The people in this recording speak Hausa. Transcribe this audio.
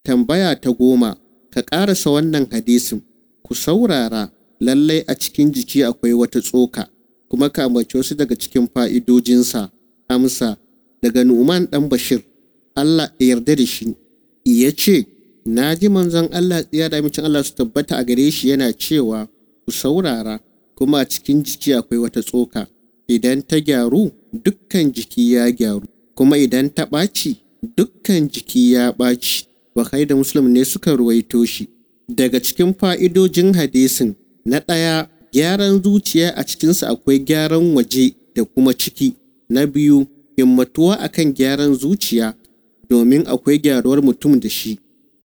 tambaya ta goma ka ƙarasa wannan hadisin ku saurara lallai a cikin jiki akwai wata tsoka kuma ka ambaci wasu daga cikin fa'idojinsa amsa daga nu'man ɗan bashir allah ya yarda da shi ya ce na ji manzon allah tsiya da amincin allah su tabbata a gare shi yana cewa ku saurara kuma a cikin jiki akwai wata tsoka idan ta gyaru dukkan jiki ya gyaru kuma idan ta ɓaci dukkan jiki ya ɓaci Bukhari da Muslim ne suka ruwaito shi. Daga cikin fa'idojin hadisin, na ɗaya gyaran zuciya a cikinsa akwai gyaran waje da kuma ciki. Na biyu, himmatuwa akan gyaran zuciya domin akwai gyaruwar mutum da shi.